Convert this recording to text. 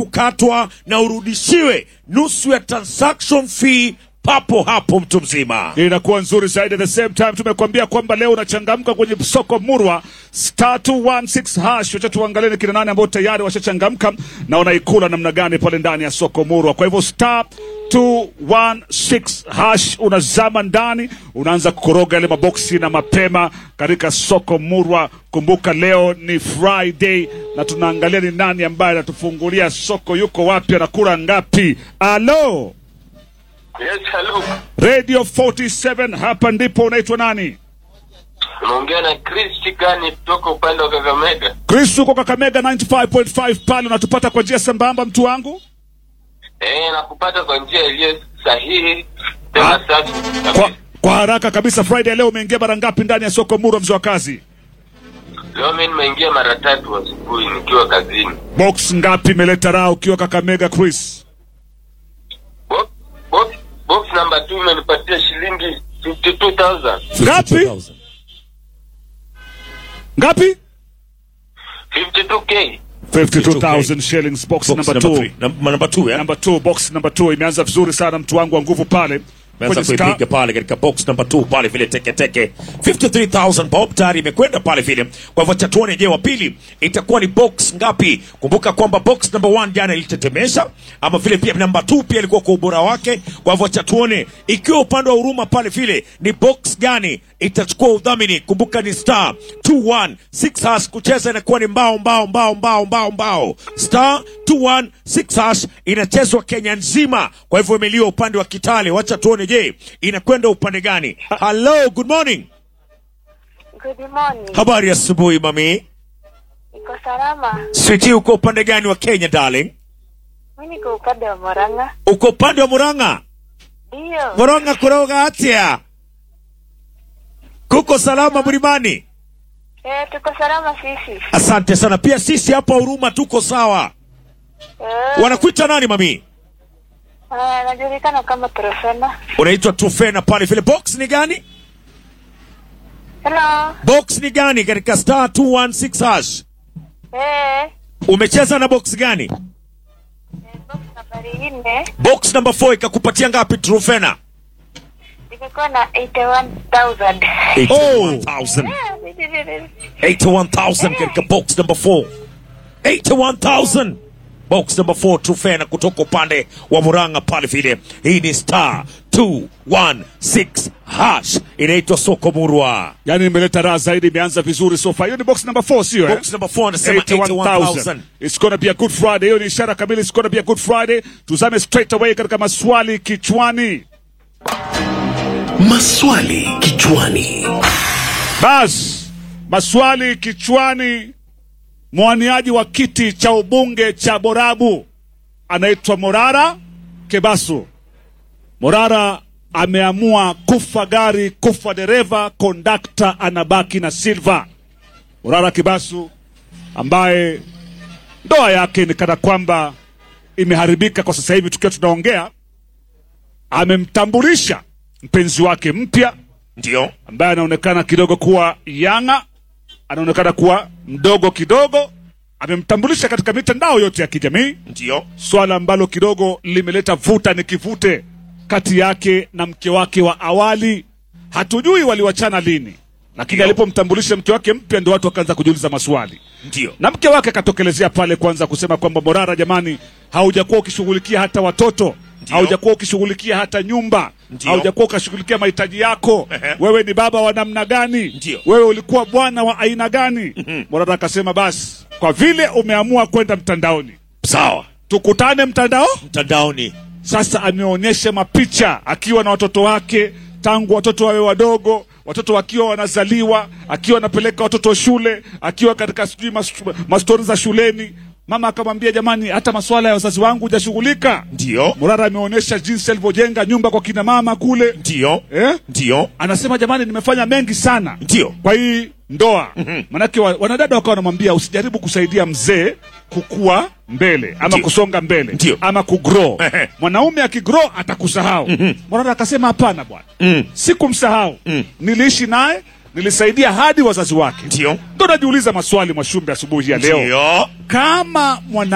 kukatwa na urudishiwe nusu ya transaction fee papo hapo mtu mzima. inakuwa nzuri zaidi. At the same time tumekuambia kwamba leo unachangamka kwenye soko murwa star 216 hash. Wacha tuangalie ni kina nani ambao tayari washachangamka na wanaikula namna gani pale ndani ya soko murwa. Kwa hivyo star 216 hash, unazama ndani, unaanza kukoroga yale maboksi na mapema katika soko murwa. Kumbuka leo ni Friday na tunaangalia ni nani ambaye anatufungulia soko, yuko wapi, anakula ngapi? Alo, Yes, hello. Radio 47 hapa ndipo. Unaitwa nani? Unaongea na Chris Chikani kutoka upande wa Kakamega. Chris, uko Kakamega 95.5 pale, unatupata kwa njia sambamba, mtu wangu? Eh, nakupata kwa njia iliyo sahihi tena safi. Kwa, kwa haraka kabisa, Friday leo umeingia mara ngapi ndani ya soko Murwa, mzee wa kazi? Leo mimi nimeingia mara tatu asubuhi nikiwa kazini. Box ngapi imeleta raha ukiwa Kakamega, Chris? Box box box number 2 imenipatia shilingi 52000. Ngapi? 52,000. Ngapi? 52k. 52,000 shillings box, Box number number 2. three. Num- number two, yeah? Number 2, box number 2 imeanza vizuri sana, mtu wangu wa nguvu pale. Ameanza Kwenye star- kuipiga pale katika box number 2 pale vile teke teke 53000 bob tayari imekwenda pale vile kwa hivyo chatuone je wa pili itakuwa ni box ngapi kumbuka kwamba box number 1 jana ilitetemesha ama vile pia number 2 pia ilikuwa kwa ubora wake kwa hivyo chatuone ikiwa upande wa huruma pale vile ni box gani itachukua udhamini kumbuka ni star 216 hash kucheza inakuwa ni mbao mbao mbao mbao mbao mbao star 216 hash inachezwa Kenya nzima kwa hivyo imeliwa upande wa Kitale wacha tuone je inakwenda upande gani hello good morning Good morning. habari ya asubuhi mami Iko salama. switi uko upande gani wa Kenya darling Mimi niko upande wa Moranga. uko upande wa Murang'a Ndio. Murang'a kuroga atia kuko salama mlimani Eh, tuko salama sisi. asante sana pia sisi hapa huruma tuko sawa Eh, wanakuita nani mami ah, najulikana kama Trofena. unaitwa Tufena pale vile box ni gani Hello. box ni gani katika star 216 hash Eh, umecheza na box gani eh, box nambari nne box number 4 ikakupatia ngapi Trufena imekuwa na 81,000. 81000 Eh, 81000 katika box number 4 81000 box number 4 Trufena kutoka upande wa Murang'a pale vile hii ni star 216 hash inaitwa soko murwa yani imeleta raha zaidi, imeanza vizuri so far. Hiyo ni box number 4 sio eh? box number 4 anasema 81,000. 81000 It's gonna be a good Friday. Hiyo ni ishara kamili, it's gonna be a good Friday. Tuzame straight away katika maswali kichwani. Maswali kichwani. Bas, maswali kichwani. Mwaniaji wa kiti cha ubunge cha Borabu anaitwa Morara Kebasu. Morara ameamua kufa gari, kufa dereva, kondakta anabaki na Silva. Morara Kebasu ambaye ndoa yake ni kana kwamba imeharibika kwa sasa hivi tukiwa tunaongea, amemtambulisha mpenzi wake mpya ndio ambaye anaonekana kidogo kuwa yanga, anaonekana kuwa mdogo kidogo. Amemtambulisha katika mitandao yote ya kijamii, ndio swala ambalo kidogo limeleta vuta ni kivute kati yake na mke wake wa awali. Hatujui waliwachana lini, lakini Ndio. alipomtambulisha mke wake mpya ndio watu wakaanza kujiuliza maswali ndio na mke wake akatokelezea pale kwanza kusema kwamba Morara, jamani, haujakuwa ukishughulikia hata watoto, Ndio. haujakuwa ukishughulikia hata nyumba, Ndio. haujakuwa ukashughulikia mahitaji yako. Ehe. Wewe ni baba wa namna gani? Ndio. Wewe ulikuwa bwana wa aina gani? Morara akasema basi, kwa vile umeamua kwenda mtandaoni, sawa tukutane mtandao. mtandaoni Sasa ameonyesha mapicha akiwa na watoto wake tangu watoto wawe wadogo, watoto wakiwa wanazaliwa, akiwa anapeleka watoto shule, akiwa katika sijui mas- mastori za shuleni. Mama akamwambia jamani, hata masuala ya wazazi wangu hujashughulika. ndio Morara ameonyesha jinsi alivyojenga nyumba kwa kina mama kule ndio eh? ndio Anasema jamani, nimefanya mengi sana Ndio. kwa hii ndoa. Manake wa, wanadada wakawa wanamwambia usijaribu kusaidia mzee kukua mbele ama Ndio. kusonga mbele Ndio. ama kugrow. Ehe. Mwanaume akigrow atakusahau. Morara akasema hapana bwana, Mm. sikumsahau. Niliishi naye, nilisaidia hadi wazazi wake. ndio Ndo najiuliza maswali Mwashumbe asubuhi ya leo, ndio kama mwana